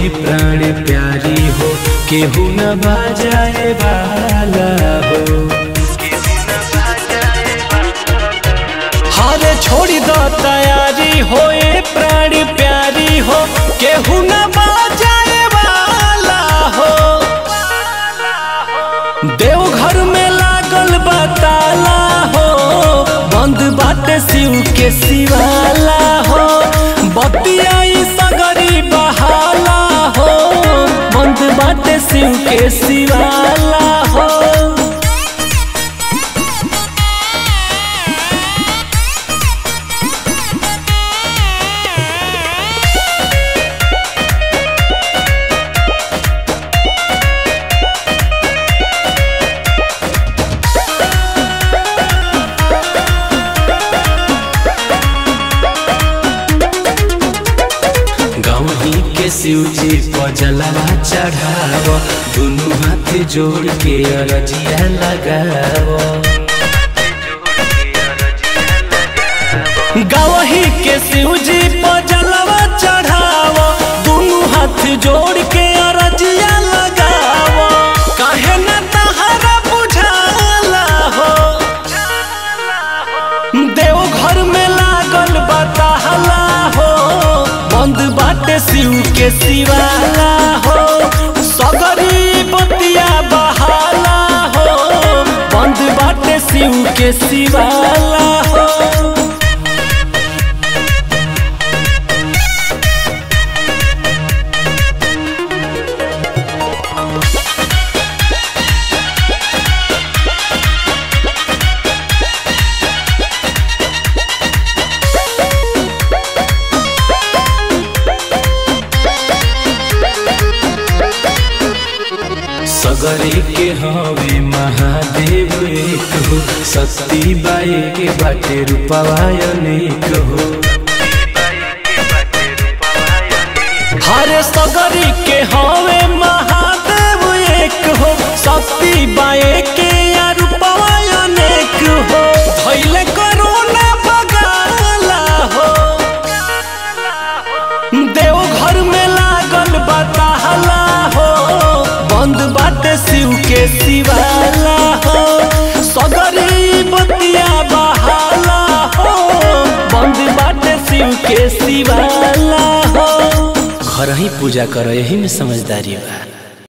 प्राण प्यारी हो केहू न बाजाए वाला हो हारे छोड़ी दो तैयारी हो ए प्राण प्यारी हो केहू न बाजाए वाला हो देवघर में लागल बताला हो बंद बाटे शिव के शिवाला हो बतियाई सगरी बहाला हो बंद बाटे शिव के शिवाला हो गौरी के शिवजी पर जलवा चढ़ाव दुनू हाथ जोड़ के अरजिया लगाव गवही के शिवजी पर जलवा चढ़ाव दुनू हाथ जोड़ के अरजिया लगाव काहे न तहरा बुझाला हो देवघर में लागल बताहला हो बंद बाटे शिव के शिवाला हो सगरी बतिया बहाला हो बंद बाटे शिव के शिवाला हो सगरे के हवे महादेव एक हो शक्ति बाए के बाटे रूपवा अनेक हो हरे सगरी के हवे महादेव एक हो शक्ति बाए के या रूपवा अनेक हो धैले करोना बगाला हो देवघर में लागल बताहला हो बंद बाटे शिव के शिवाला हो सगरी बतिया बहाला हो बंद बाटे शिव के शिवाला हो घर ही पूजा करो यही में समझदारी बा